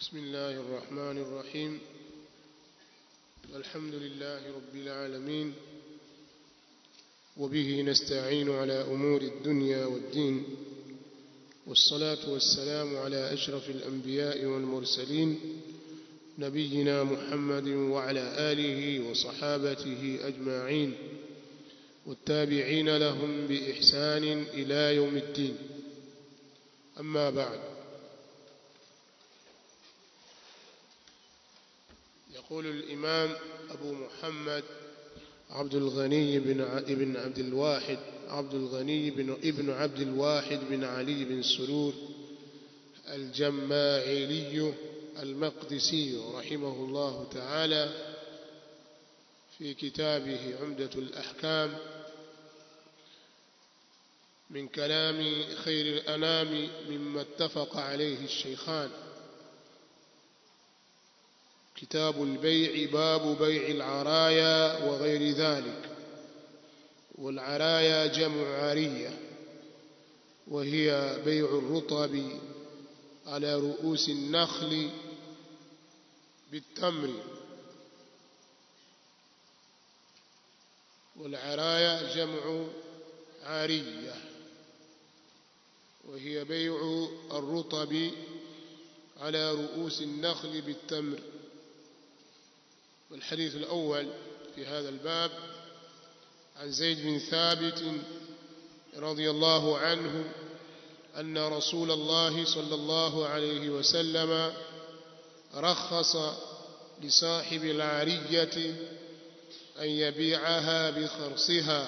بسم الله الرحمن الرحيم الحمد لله رب العالمين وبه نستعين على أمور الدنيا والدين والصلاة والسلام على أشرف الأنبياء والمرسلين نبينا محمد وعلى آله وصحابته أجمعين والتابعين لهم بإحسان إلى يوم الدين أما بعد يقول الإمام أبو محمد عبد الغني بن ابن عبد الواحد عبد الغني بن ابن عبد الواحد بن علي بن سرور الجماعيلي المقدسي رحمه الله تعالى في كتابه عمدة الأحكام من كلام خير الأنام مما اتفق عليه الشيخان كتاب البيع باب بيع العرايا وغير ذلك والعرايا جمع عارية وهي بيع الرطب على رؤوس النخل بالتمر والعرايا جمع عارية وهي بيع الرطب على رؤوس النخل بالتمر والحديث الأول في هذا الباب عن زيد بن ثابت رضي الله عنه أن رسول الله صلى الله عليه وسلم رخص لصاحب العارية أن يبيعها بخرصها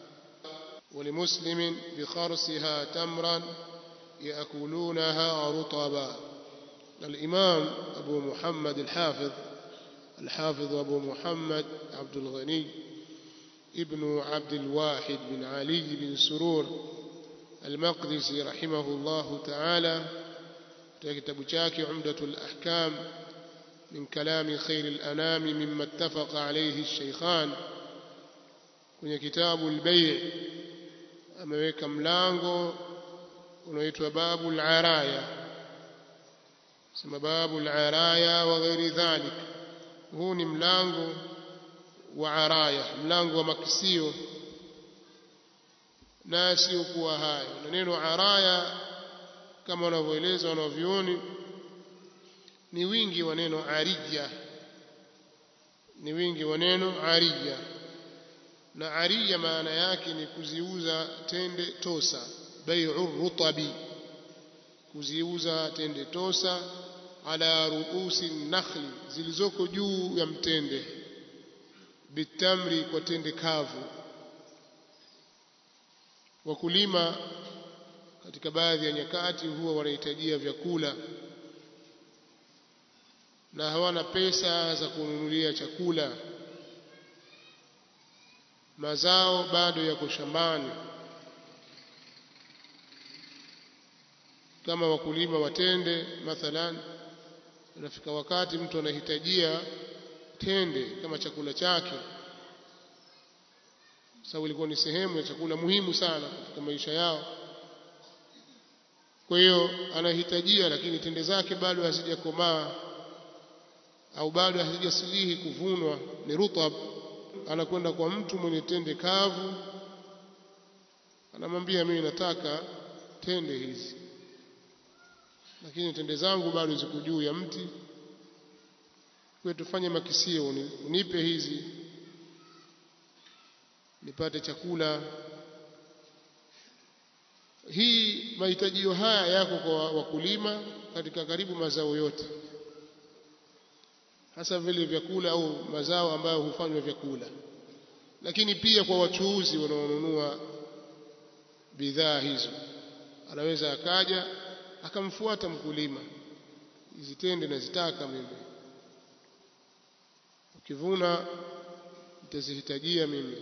ولمسلم بخرصها تمرا يأكلونها رطبا الإمام أبو محمد الحافظ الحافظ أبو محمد عبد الغني ابن عبد الواحد بن علي بن سرور المقدسي رحمه الله تعالى كتاب chake عمدة الأحكام من كلام خير الأنام مما اتفق عليه الشيخان kwenye kitabu al-bay' ameweka mlango unaoitwa babu al-araya sema babu al-araya wa ghairi dhalik huu ni mlango wa araya mlango wa makisio na sio kuwa hayo na neno araya kama wanavyoeleza wanavyuoni ni wingi wa neno arija ni wingi wa neno arija na ariya maana yake ni kuziuza tende tosa bai'u rutabi kuziuza tende tosa ala ruusi nakhli zilizoko juu ya mtende bitamri kwa tende kavu wakulima katika baadhi ya nyakati huwa wanahitajia vyakula na hawana pesa za kununulia chakula mazao bado yako shambani kama wakulima watende mathalan unafika wakati mtu anahitajia tende kama chakula chake sababu ilikuwa ni sehemu ya chakula muhimu sana katika maisha yao kwa hiyo anahitajia lakini tende zake bado hazijakomaa au bado hazijasilihi kuvunwa ni rutab anakwenda kwa mtu mwenye tende kavu anamwambia mimi nataka tende hizi lakini tende zangu bado ziko juu ya mti kwa tufanye makisio unipe hizi nipate chakula hii mahitajio haya yako kwa wakulima katika karibu mazao yote hasa vile vyakula au mazao ambayo hufanywa vyakula lakini pia kwa wachuuzi wanaonunua bidhaa hizo anaweza akaja akamfuata mkulima hizi tende nazitaka mimi ukivuna nitazihitajia mimi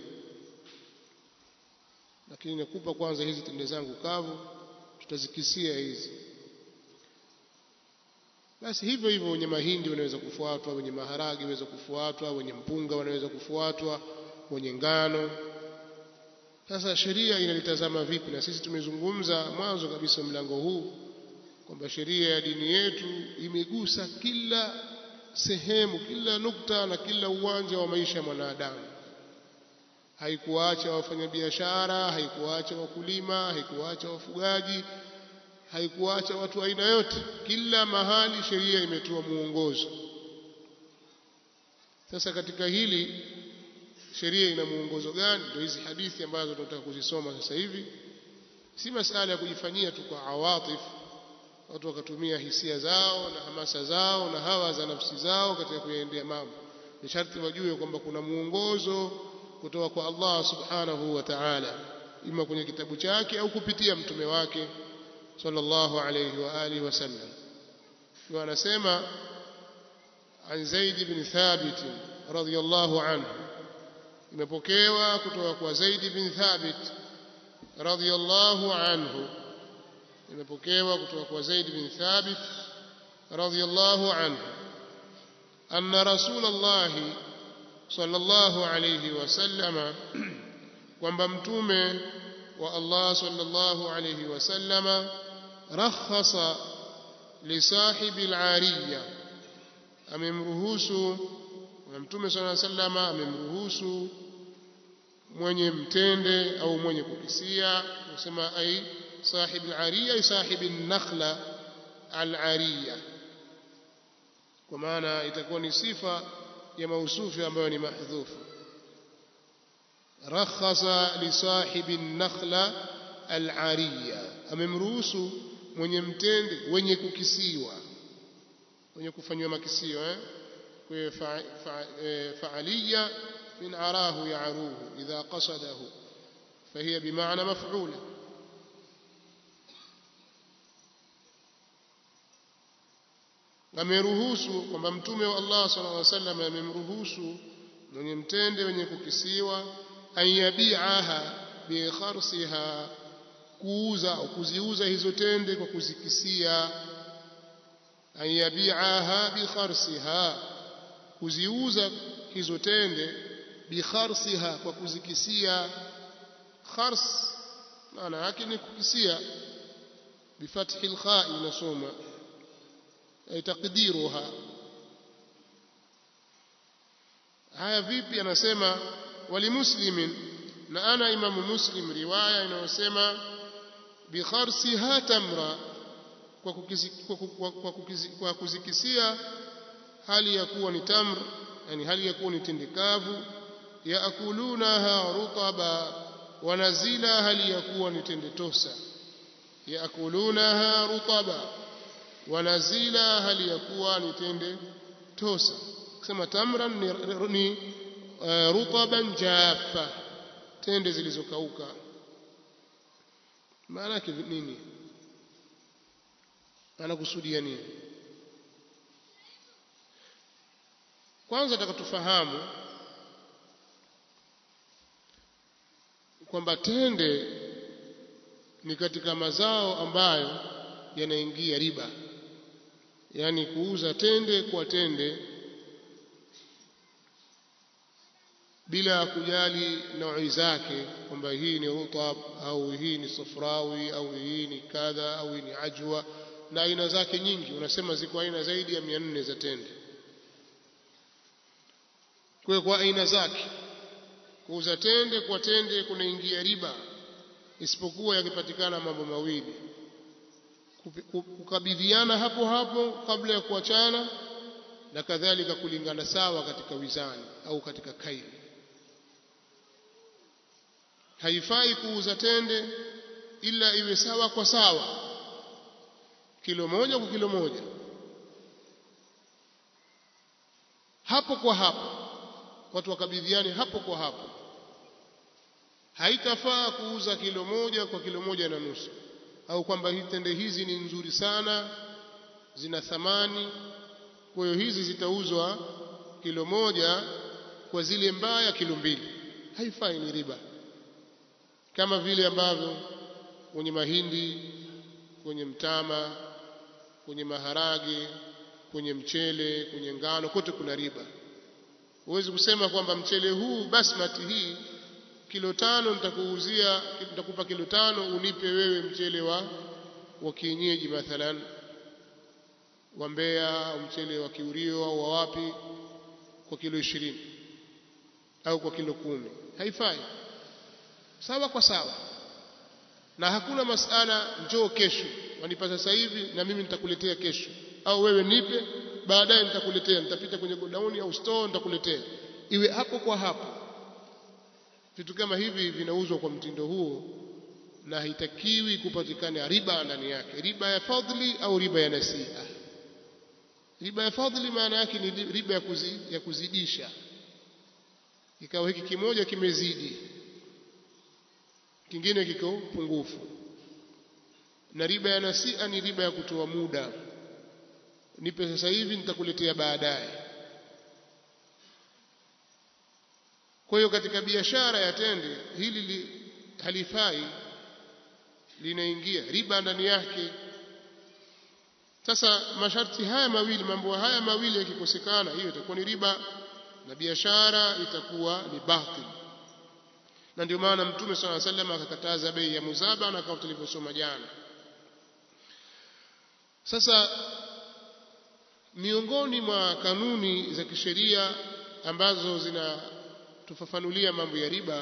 lakini nakupa kwanza hizi tende zangu kavu tutazikisia hizi basi hivyo hivyo wenye mahindi wanaweza kufuatwa wenye maharagi wanaweza kufuatwa wenye mpunga wanaweza kufuatwa wenye ngano sasa sheria inalitazama vipi na sisi tumezungumza mwanzo kabisa mlango huu kwamba sheria ya dini yetu imegusa kila sehemu kila nukta na kila uwanja wa maisha ya mwanadamu haikuacha wafanyabiashara haikuacha wakulima haikuacha wafugaji haikuacha watu aina yote kila mahali sheria imetoa muongozo sasa katika hili sheria ina muongozo gani ndio hizi hadithi ambazo tunataka kuzisoma sasa hivi si masala ya kujifanyia tu kwa awatif watu wakatumia hisia zao na hamasa zao na hawa za nafsi zao katika kuyaendea mambo ni sharti wajue kwamba kuna muongozo kutoka kwa Allah subhanahu wa ta'ala ima kwenye kitabu chake au kupitia mtume wake sallallahu alayhi wa alihi wasallam ndio anasema an Zaid ibn Thabit radhiyallahu anhu imepokewa kutoka kwa Zaid ibn Thabit radhiyallahu anhu imepokewa kutoka kwa Zaid bin Thabit radhiyallahu anhu anna Rasulullah sallallahu alayhi wasallama kwamba mtume wa Allah sallallahu alayhi wasallama rakhasa li sahibi al-ariya amemruhusu na mtume sallallahu alayhi wasallama amemruhusu mwenye mtende au mwenye kukisia kusema ai صاحب العرية أي صاحب النخلة العرية ومعنى تكون صفة يا موصوف ambayo ni mahdhuf رخص لصاحب النخلة العرية amemruhusu mwenye mtende wenye kukisiwa wenye kufanywa makisio eh kwa fa'aliya min arahu ya'ruhu idha qasadahu فهي بمعنى مفعوله ameruhusu kwamba mtume wa Allah sallallahu alaihi wasallam amemruhusu mwenye mtende wenye kukisiwa ayabiaha bi kharsiha kuuza au kuziuza hizo tende kwa kuzikisia ayabiaha bi kharsiha kuziuza hizo tende bi kharsiha kwa kuzikisia khars maana yake ni kukisia bifathi alkha inasoma ay taqdiruha haya vipi anasema walimuslimin na ana imamu muslim riwaya inayosema bi kharsiha tamra kwa, kukizi, kwa, kwa, kwa, kukizi, kwa kuzikisia hali ya kuwa ni tamr yani hali ya kuwa ni tindikavu yaakulunaha rutaba wanazila hali ya kuwa ni tende tosa yaakulunaha rutaba wanazila hali ya kuwa ni tende tosa kusema tamran ni, ni uh, rutaban jaffa tende zilizokauka maana yake nini anakusudia nini kwanza tufahamu kwamba tende ni katika mazao ambayo yanaingia riba yani kuuza tende kwa tende bila kujali naui zake kwamba hii ni rutab au hii ni safrawi au hii ni kadha au hii ni ajwa na aina zake nyingi unasema ziko aina zaidi ya mia nne za tende kwa kwa aina zake kuuza tende kwa tende kunaingia riba isipokuwa yakipatikana mambo mawili kukabidhiana hapo hapo kabla ya kuachana na kadhalika kulingana sawa katika wizani au katika kaili haifai kuuza tende ila iwe sawa kwa sawa kilo moja kwa kilo moja hapo kwa hapo watu wakabidhiane hapo kwa hapo haitafaa kuuza kilo moja kwa kilo moja na nusu au kwamba tende hizi ni nzuri sana zina thamani kwa hiyo hizi zitauzwa kilo moja kwa zile mbaya kilo mbili haifai ni riba kama vile ambavyo kwenye mahindi kwenye mtama kwenye maharage kwenye mchele kwenye ngano kote kuna riba huwezi kusema kwamba mchele huu basmati hii kilo tano nitakuuzia nitakupa kilo tano unipe wewe mchele wa wa kienyeji mathalan wa Mbeya au mchele wa Kiurio au wa wapi kwa kilo ishirini au kwa kilo kumi haifai sawa kwa sawa na hakuna masala njoo kesho wanipa sasa hivi na mimi nitakuletea kesho au wewe nipe baadaye nitakuletea nitapita kwenye godauni au store nitakuletea iwe hapo kwa hapo vitu kama hivi vinauzwa kwa mtindo huo na haitakiwi kupatikana riba ndani yake riba ya fadhli au riba ya nasiha riba ya fadhli maana yake ni riba ya, kuzi, ya kuzidisha ikawa hiki kimoja kimezidi kingine kiko pungufu na riba ya nasia ni riba ya kutoa muda nipe sasa hivi nitakuletea baadaye kwa hiyo katika biashara ya tende hili li, halifai linaingia riba ndani yake sasa masharti haya mawili mambo haya mawili yakikosekana hiyo itakuwa ni riba na biashara itakuwa ni batil na ndio maana mtume swalla sallam akakataza bei ya muzaba na kama tulivyosoma jana sasa miongoni mwa kanuni za kisheria ambazo zinatufafanulia mambo ya riba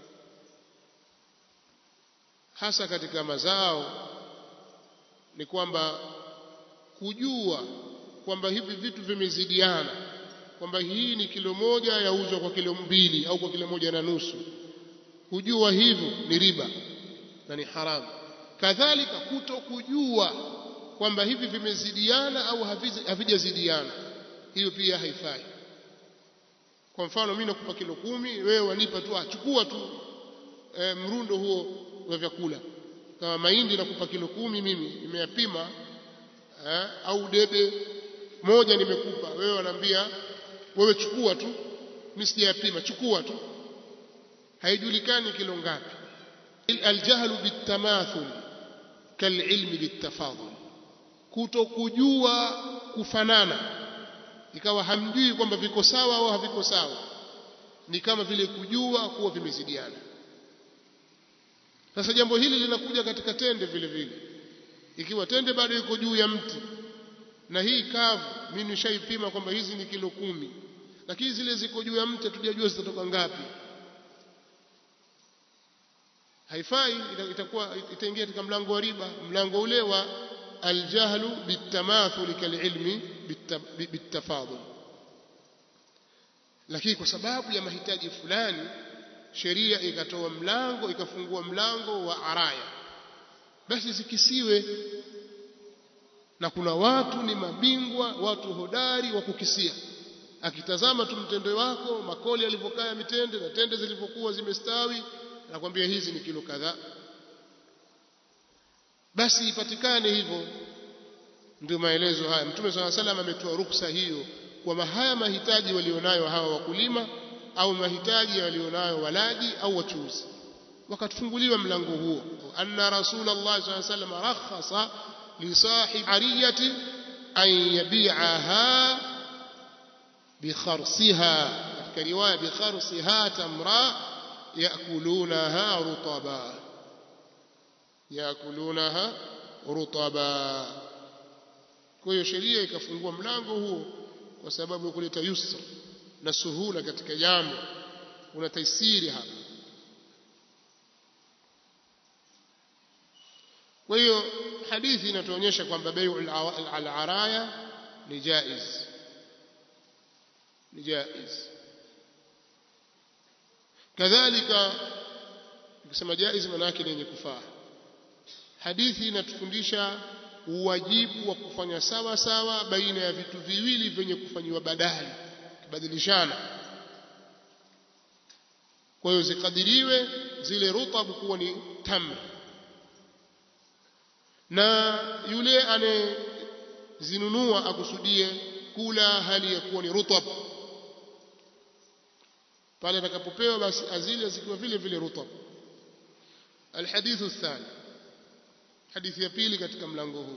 hasa katika mazao ni kwamba kujua kwamba hivi vitu vimezidiana kwamba hii ni kilo moja yauzwa kwa kilo mbili au kwa kilo moja na nusu kujua hivyo ni riba na ni haramu kadhalika kuto kujua kwamba hivi vimezidiana au havijazidiana hiyo pia haifai kwa mfano mimi nakupa kilo kumi wewe wanipa tu achukua tu e, mrundo huo wa vyakula kama mahindi nakupa kilo kumi mimi nimeyapima eh, au debe moja nimekupa wewe wanaambia wewe chukua tu mimi sijayapima chukua tu haijulikani kilo ngapi aljahlu bitamathul kalilmi bitafadhul kutokujua kufanana ikawa hamjui kwamba viko sawa au haviko sawa ni kama vile kujua kuwa vimezidiana sasa jambo hili linakuja katika tende vile vile ikiwa tende bado iko juu ya mti na hii kavu mimi nishaipima kwamba hizi ni kilo kumi lakini zile ziko juu ya mti hatujajua zitatoka ngapi haifai itakuwa itaingia katika mlango wa riba mlango ule wa aljahlu bitamathul kalilmi bitafadhul lakini kwa sababu ya mahitaji fulani sheria ikatoa mlango ikafungua mlango wa araya basi zikisiwe na kuna watu ni mabingwa watu hodari wa kukisia akitazama tu mtendo wako makoli yalivyokaa ya mitende na tende zilivyokuwa zimestawi nakwambia hizi ni kilo kadhaa basi ipatikane hivyo ndio maelezo haya mtume swalla salam ametoa ruksa hiyo kwa haya mahitaji walionayo hawa wakulima au mahitaji walionayo walaji au wachuuzi wakatufunguliwa mlango huo anna rasulullah sallallahu alaihi wasallam rakhasa li sahib ariyati an yabi'aha bi kharsiha katika riwaya bi kharsiha tamra yakulunaha rutaba yakulunaha rutaba kwa hiyo sheria ikafungua mlango huo kwa sababu ya kuleta yusra na suhula katika jambo kuna taisiri hapa kwa hiyo hadithi inatuonyesha kwamba bai'u al-araya ni jaiz ni jaiz kadhalika ukisema jaiz maana yake ni yenye kufaa hadithi inatufundisha uwajibu wa kufanya sawa sawa baina ya vitu viwili vyenye kufanyiwa badali kubadilishana kwa hiyo zikadiriwe zile rutabu kuwa ni tamr na yule anayezinunua akusudie kula hali ya kuwa ni rutab pale atakapopewa basi azile zikiwa vile vile rutab الحديث الثاني حديث يبيلي katika mlango huu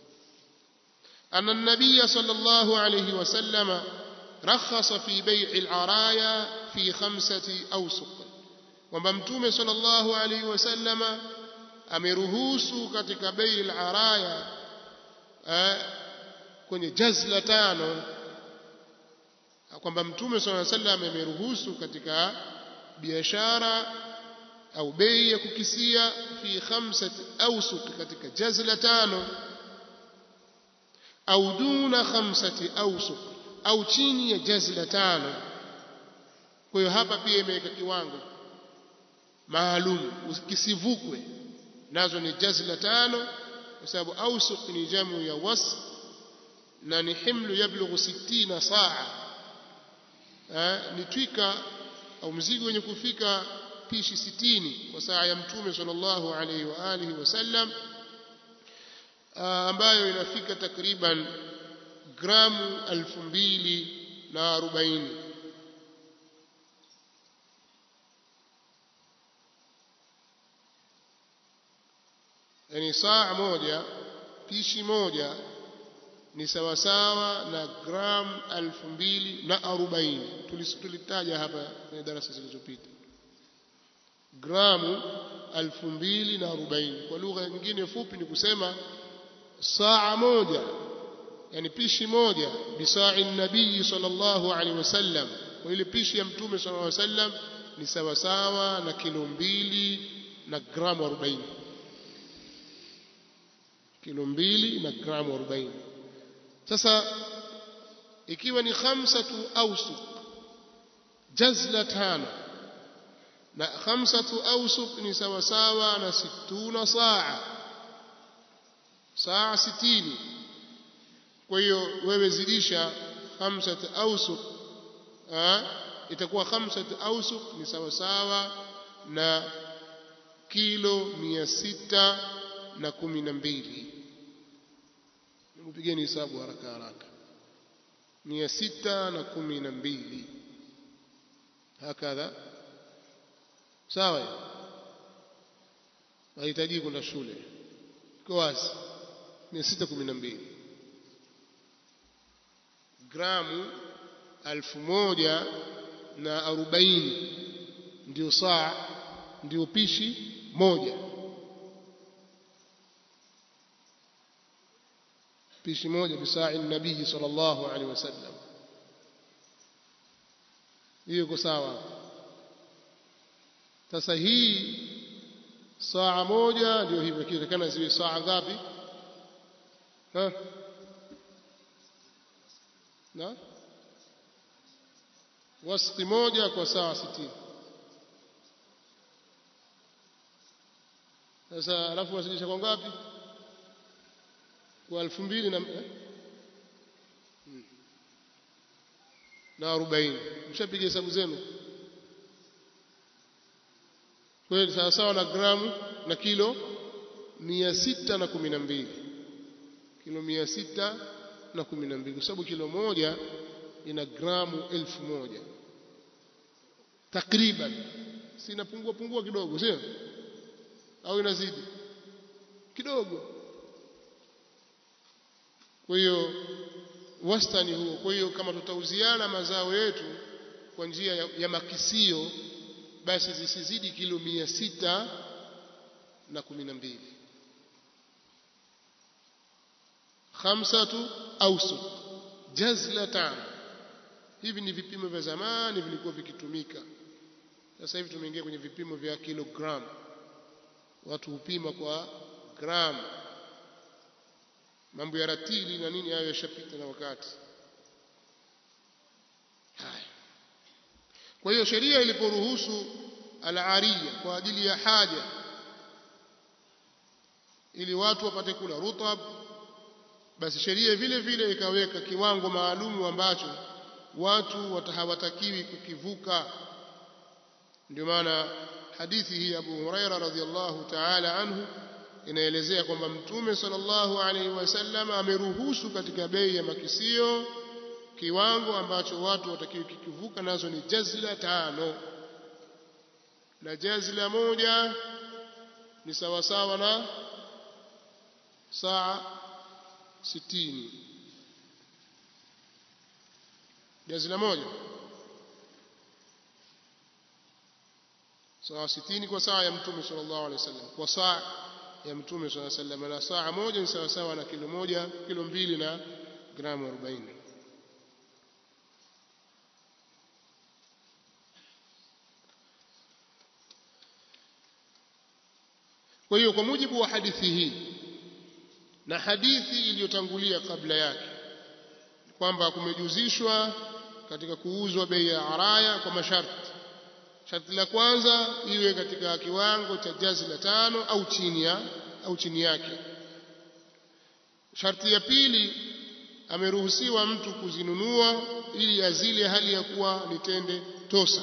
أن النبي صلى الله عليه وسلم رخص في بيع العرايا في خمسة أوسق kwamba mtume sallallahu alaihi wasallama ameruhusu katika bei al-araya eh, kwenye jazla tano kwamba mtume swalla sallam ameruhusu katika biashara au bei ya kukisia fi khamsati awsuq katika jazla tano au duna khamsati awsuq au chini ya jazla tano kwa hiyo hapa pia imeweka kiwango maalum kisivukwe nazo ni jazla tano kwa sababu awsuq ni jamu ya was na ni himlu yablughu 60 saa ni twika au mzigo wenye kufika pishi 60 kwa saa ya mtume sallallahu alaihi wa alihi wasallam ambayo inafika takriban gramu elfu mbili na arobaini yani saa moja pishi moja ni sawasawa na gramu elfu mbili na arobaini tulitaja hapa kwenye darasa zilizopita gramu elfu mbili na arobaini kwa lugha nyingine fupi ni kusema saa moja yani pishi moja bisai nabii sallallahu alaihi wasallam kwa ile pishi ya mtume sallallahu alaihi wasallam ni sawa sawa na kilo mbili na gramu 40 kilo mbili na gramu 40 sasa ikiwa ni khamsatu awsuq jazla tano na khamsatu awsuq ni sawa sawa na situna saa saa sitini kwa hiyo wewe zidisha khamsat awsuq itakuwa khamsat awsuq ni sawa sawa na kilo mia sita na kumi na mbili mpigeni hesabu haraka haraka mia sita na kumi na mbili hakadha sawa hahitaji kwenda shule iko wazi mia sita kumi na mbili gramu alfu moja na arobaini ndio saa ndio pishi moja pishi moja bisai nabii sallallahu alaihi wasallam hiyo iko sawa sasa hii saa moja ndio hivyo kitakana ziwe saa ngapi ha na wasti moja kwa saa sitini sasa alafu wasilisha kwa ngapi kwa elfu mbili na eh? na arobaini mshapiga hesabu zenu kweli sawa sawa na gramu na kilo mia sita na kumi na mbili kilo mia sita na kumi na mbili kwa sababu kilo moja ina gramu elfu moja takriban si inapungua pungua kidogo sio au inazidi kidogo kwa hiyo wastani huo kwa hiyo kama tutauziana mazao yetu kwa njia ya, ya makisio basi zisizidi kilo mia sita na kumi na mbili khamsatu awsuq jazlatan hivi ni vipimo vya zamani vilikuwa vikitumika sasa hivi tumeingia kwenye vipimo vya kilogram watu hupima kwa gram mambo ya ratili na nini hayo yashapita na wakati haya kwa hiyo sheria iliporuhusu al-ariya kwa ajili ya haja ili watu wapate kula rutab basi sheria vile vile ikaweka kiwango maalumu ambacho watu hawatakiwi kukivuka ndio maana hadithi hii Abu Huraira radhiallahu ta'ala anhu inaelezea kwamba mtume sallallahu alaihi wasallam ameruhusu katika bei ya makisio kiwango ambacho watu watakiwi kikivuka nazo ni jazla tano na jazla moja ni sawasawa na saa sitini jazla moja saa sitini kwa saa ya mtume sallallahu alaihi wasallam kwa saa ya mtume swalla sallam na saa moja ni sawa sawa na kilo moja kilo mbili na gramu 40 kwa hiyo kwa mujibu wa hadithi hii na hadithi iliyotangulia kabla yake kwamba kumejuzishwa katika kuuzwa bei ya araya kwa masharti sharti la kwanza iwe katika kiwango cha jazi la tano au chini ya au chini yake sharti ya pili ameruhusiwa mtu kuzinunua ili azile hali ya kuwa ni tende tosa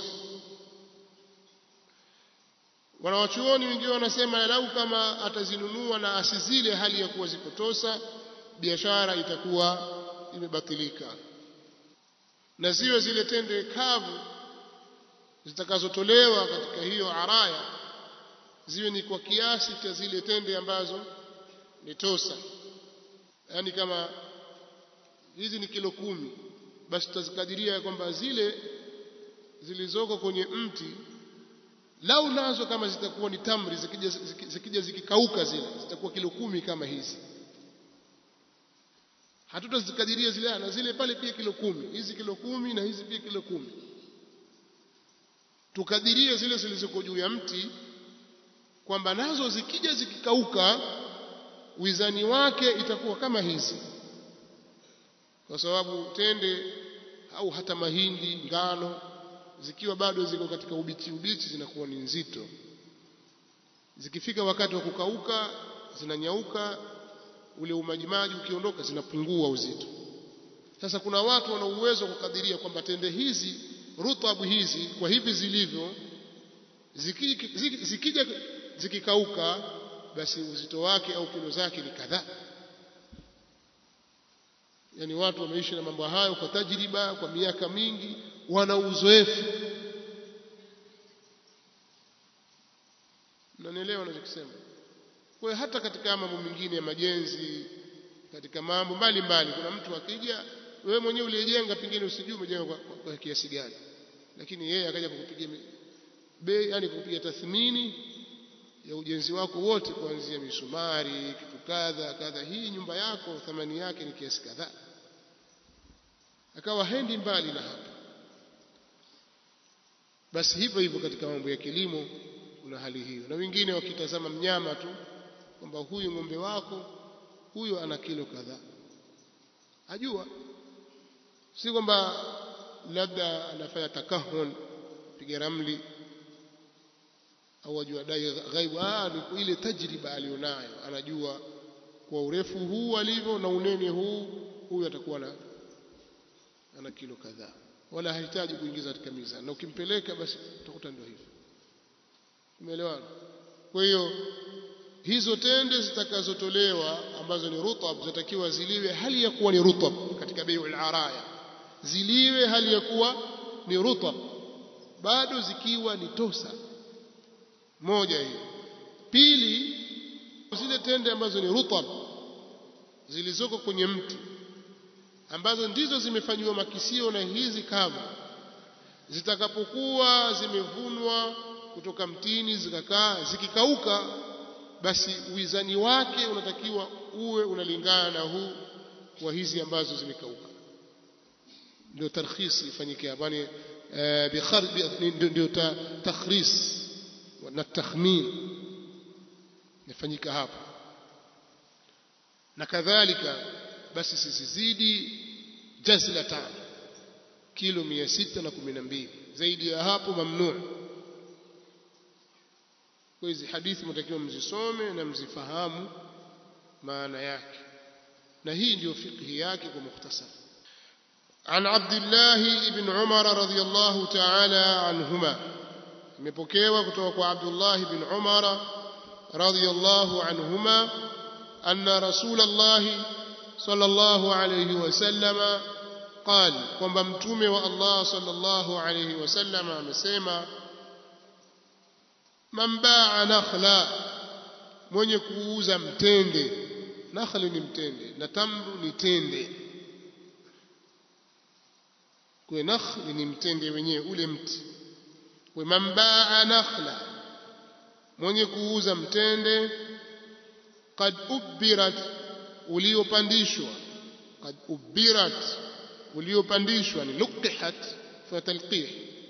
wanawachuoni wengine wanasema lau kama atazinunua na asizile hali ya kuwa ziko tosa biashara itakuwa imebatilika na ziwe zile tende kavu zitakazotolewa katika hiyo araya ziwe ni kwa kiasi cha zile tende ambazo ni tosa yaani kama hizi ni kilo kumi basi tutazikadiria kwamba zile zilizoko kwenye mti lau nazo kama zitakuwa ni tamri zikija, zikija zikikauka zile zitakuwa kilo kumi kama hizi hatutazikadiria zile na zile pale pia kilo kumi hizi kilo kumi na hizi pia kilo kumi tukadirie zile zilizoko juu ya mti kwamba nazo zikija zikikauka wizani wake itakuwa kama hizi kwa sababu tende au hata mahindi ngano zikiwa bado ziko katika ubichi ubichi zinakuwa ni nzito zikifika wakati wa kukauka zinanyauka ule umajimaji ukiondoka zinapungua uzito sasa kuna watu wana uwezo wa kukadiria kwamba tende hizi rutabu hizi kwa hivi zilivyo zikija ziki, zikikauka basi uzito wake au kilo zake ni kadhaa yani watu wameishi na mambo hayo kwa tajriba kwa miaka mingi wana uzoefu nanielewa nachokisema kwa hiyo hata katika mambo mengine ya majenzi katika mambo mbalimbali kuna mtu akija wewe mwenyewe uliyejenga pengine usijue umejenga kwa, kwa, kwa kiasi gani lakini yeye akaja kukupigia bei yani kukupigia tathmini ya ujenzi wako wote kuanzia misumari kitu kadha kadha hii nyumba yako thamani yake ni kiasi kadhaa akawa hendi mbali na hapa basi hivyo hivyo katika mambo ya kilimo kuna hali hiyo na wengine wakitazama mnyama tu kwamba huyu ng'ombe wako huyo ana kilo kadhaa ajua si kwamba labda anafanya takahun piga ramli au ajua dai ghaibu ah ni ile tajriba alionayo anajua kwa urefu huu alivyo na unene huu huyu atakuwa na ana kilo kadhaa wala hahitaji kuingiza katika mizani na ukimpeleka basi utakuta ndio hivyo umeelewana kwa hiyo hizo tende zitakazotolewa ambazo ni rutab zitakiwa ziliwe hali ya kuwa ni rutab katika bai'ul araya ziliwe hali ya kuwa ni rutab bado zikiwa ni tosa moja hiyo pili zile tende ambazo ni rutab zilizoko kwenye mti ambazo ndizo zimefanyiwa makisio na hizi kavu zitakapokuwa zimevunwa kutoka mtini zikakaa zikikauka basi uizani wake unatakiwa uwe unalingana na huu wa hizi ambazo zimekauka ndio tarkhis ifanyike hapa ni ndio takhris na takhmin nifanyika hapa na kadhalika basi sizizidi jazla tano kilo mia sita na kumi na mbili zaidi ya hapo mamnuu kwa hizi hadithi mtakiwa mzisome na mzifahamu maana yake na hii ndio fikhi yake kwa mukhtasar عن عبد الله بن عمر رضي الله تعالى عنهما imepokewa kutoka kwa Abdullah ibn Umar radhiyallahu anhuma anna Rasulullah sallallahu alayhi wasallam قال kwamba mtume wa Allah sallallahu alayhi wasallam amesema man baa nakhla mwenye kuuza mtende nakhli ni mtende na tamru ni tende kwa nakhli ni mtende wenyewe ule mti kwa man baa nakhla mwenye kuuza mtende qad ubbirat uliopandishwa qad ubbirat uliopandishwa ni luqihat fa talqih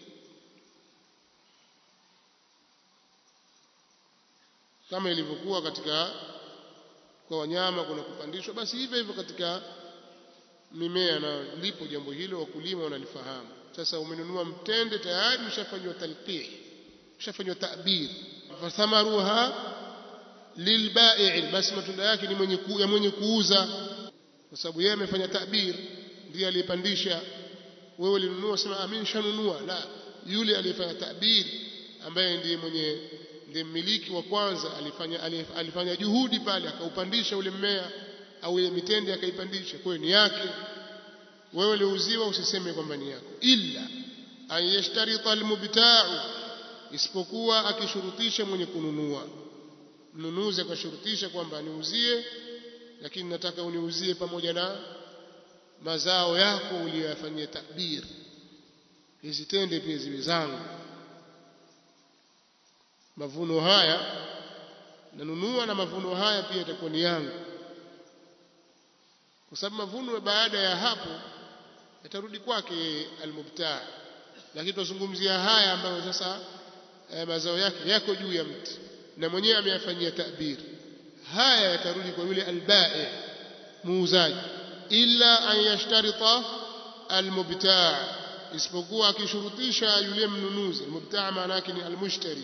kama ilivyokuwa katika kwa wanyama kuna kupandishwa basi hivyo hivyo katika mimea na lipo jambo hilo wakulima wanalifahamu sasa umenunua mtende tayari ushafanywa talqih ushafanywa ta'bir fathamaruha lilbai' basi matunda yake ni mwenye ku, ya mwenye kuuza kwa sababu yeye amefanya ta'bir ndiye aliyepandisha wewe ulinunua sema mimi nishanunua la yule aliyefanya ta'bir ambaye ndiye mwenye ndiye mmiliki wa kwanza alifanya alifanya juhudi pale akaupandisha ule mmea au ile mitende akaipandisha kwa ni yake wewe uliuziwa usiseme kwamba ni yako illa an yashtarita almubta'u isipokuwa akishurutisha mwenye kununua mnunuzi akashurutisha kwamba niuzie lakini nataka uniuzie pamoja na mazao yako uliyoyafanyia tabir hizi tende pia ziwe zangu mavuno haya nanunua na mavuno haya pia yatakuwa ni yangu kwa sababu mavuno baada ya hapo yatarudi kwake almubtaa lakini tunazungumzia haya ambayo sasa eh, mazao yake yako juu ya mti na mwenyewe ameyafanyia tabir haya yatarudi kwa yule albai muuzaji illa an yashtarita almubtaa isipokuwa akishurutisha yule mnunuzi almubtaa maana yake ni almushtari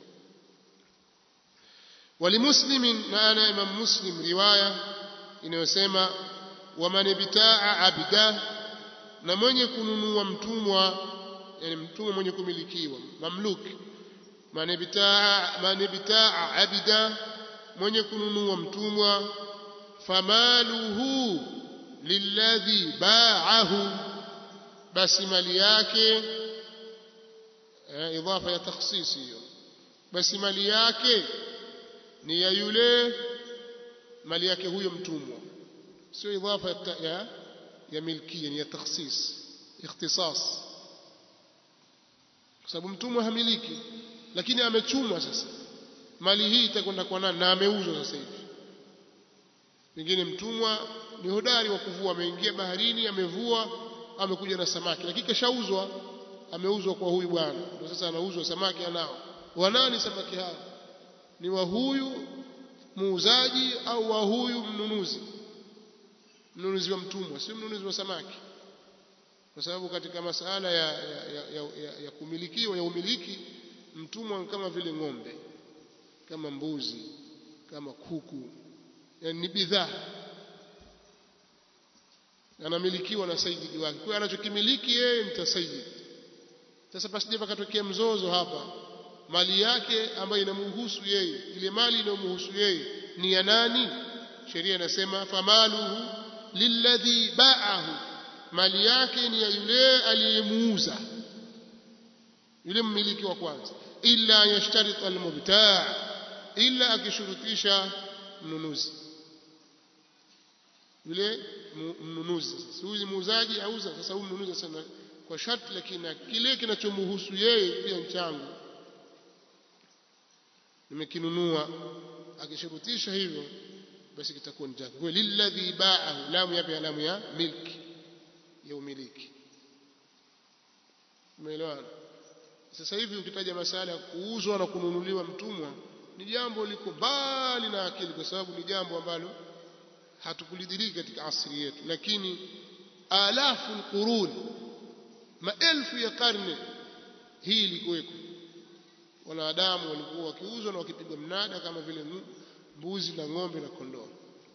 ولمسلم معنا امام مسلم روايه inayosema waman bitaa abda na mwenye kununua mtumwa yani mtumwa mwenye kumilikiwa mamluk man bitaa man bitaa abda mwenye kununua mtumwa famaluhu lilladhi ba'ahu basi mali yake idafa ya takhsis hiyo basi mali yake ni ya yule mali yake huyo mtumwa sio idafa ya ya milkia ni ya takhsis ikhtisas kwa sababu mtumwa hamiliki lakini amechumwa sasa mali hii itakwenda kwa nani na ameuzwa sasa hivi pengine mtumwa ni hodari wa kuvua ameingia baharini amevua amekuja na samaki lakini kashauzwa ameuzwa kwa huyu bwana ndio sasa anauzwa samaki anao wanani samaki hao ni wa huyu muuzaji au wa huyu mnunuzi mnunuzi wa mtumwa sio mnunuzi wa samaki kwa sababu katika masala ya, ya, ya, ya, ya, ya kumilikiwa ya umiliki mtumwa kama vile ng'ombe kama mbuzi kama kuku yani ni bidhaa anamilikiwa na sayyidi wake kwa anachokimiliki yeye mtasayyid sasa pasije pakatokea mzozo hapa mali yake ambayo inamhusu yeye ile mali inayomhusu yeye ni ya nani sheria inasema famaluhu lilladhi ba'ahu mali yake ni ya yule aliyemuuza yule mmiliki wa kwanza illa yashtarit almubtaa illa akishurutisha mnunuzi yule mnunuzi sasa huyu muuzaji auza sasa huyu mnunuzi sasa kwa sharti lakini kile kinachomhusu yeye pia nchangu nimekinunua akishurutisha hivyo basi kitakuwa ni chake kwa lilladhi ba'ahu lamu yapi lamu ya milki ya umiliki umeelewana sasa hivi ukitaja masala ya kuuzwa na kununuliwa mtumwa ni jambo liko mbali na akili kwa sababu ni jambo ambalo hatukulidiriki katika asri yetu lakini alafu alqurun maelfu ya karne hii ilikuweko wanadamu walikuwa wakiuzwa na wakipigwa mnada kama vile mbuzi na ng'ombe na kondoo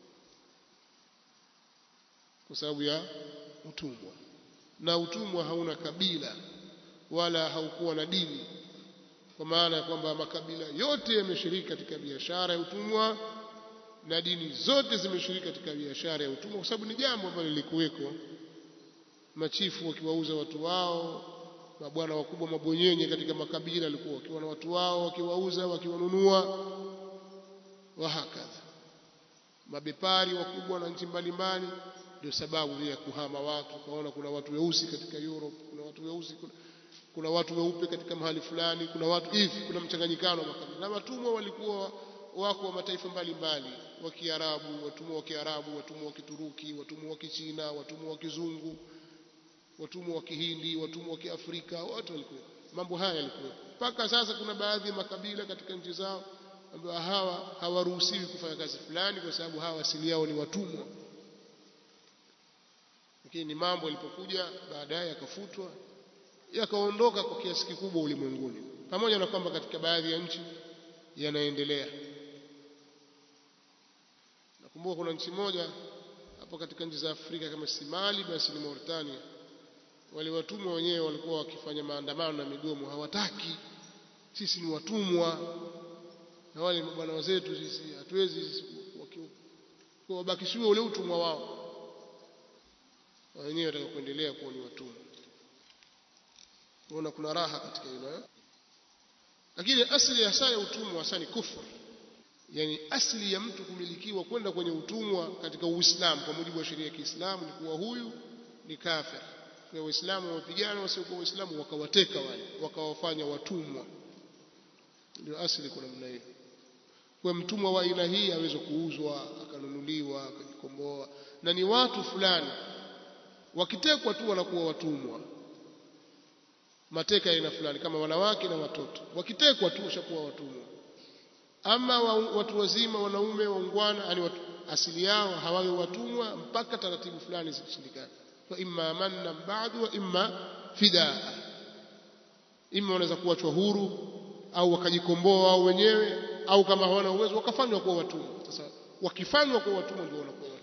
kwa sababu ya utumwa na utumwa hauna kabila wala haukuwa na dini kwa maana ya kwamba makabila yote yameshiriki katika biashara ya utumwa na dini zote zimeshiriki katika biashara ya utumwa kwa sababu ni jambo ambalo lilikuweko machifu wakiwauza watu wao mabwana wakubwa mabonyenye katika makabila walikuwa wakiwa na watu wao wakiwauza wakiwanunua wahakadha mabepari wakubwa na nchi mbalimbali ndio sababu ya kuhama watu kaona kuna watu weusi katika Europe kuna watu weusi kuna, kuna watu weupe katika mahali fulani kuna watu hivi kuna mchanganyikano wa makabila na watumwa walikuwa wako wa mataifa mbalimbali wa Kiarabu watumwa wa Kiarabu watumwa wa Kituruki watumwa wa Kichina watumwa wa Kizungu watumwa wa Kihindi watumwa wa Kiafrika wote walikuwa mambo haya yalikuwa mpaka sasa kuna baadhi ya makabila katika nchi zao ambao hawa hawaruhusiwi kufanya kazi fulani kwa sababu hawa asili yao ni watumwa lakini ni mambo yalipokuja baadaye yakafutwa yakaondoka kwa kiasi kikubwa ulimwenguni pamoja na kwamba katika baadhi ya nchi yanaendelea nakumbuka kuna nchi moja hapo katika nchi za Afrika kama si Mali basi ni Mauritania wale watumwa wenyewe walikuwa wakifanya maandamano na migomo hawataki sisi ni watumwa na wale bwana wazetu sisi hatuwezi wabakishiwe ule utumwa wao wenyewe wataka kuendelea kuwa ni watumwa unaona kuna raha katika hilo eh? lakini asili ya saa ya utumwa hasa ni kufur yani asili ya mtu kumilikiwa kwenda kwenye utumwa katika Uislamu kwa mujibu wa sheria ya Kiislamu ni kuwa huyu ni kafir kwa Waislamu wapigana wasiokuwa Waislamu wakawateka wale wakawafanya watumwa ndio asili kwa namna hiyo kwa mtumwa wa aina hii aweze kuuzwa akanunuliwa akajikomboa na ni watu fulani wakitekwa tu wanakuwa watumwa mateka aina fulani kama wanawake na watoto wakitekwa tu washakuwa watumwa ama wa, watu wazima wanaume waungwana yani watu, asili yao hawawe watumwa mpaka taratibu fulani zikishindikana fa imma manna ba'du wa imma fidaa imma wanaweza kuachwa huru au wakajikomboa wao wenyewe au kama hawana uwezo wakafanywa kuwa watumwa sasa wakifanywa kuwa watumwa ndio wanakuwa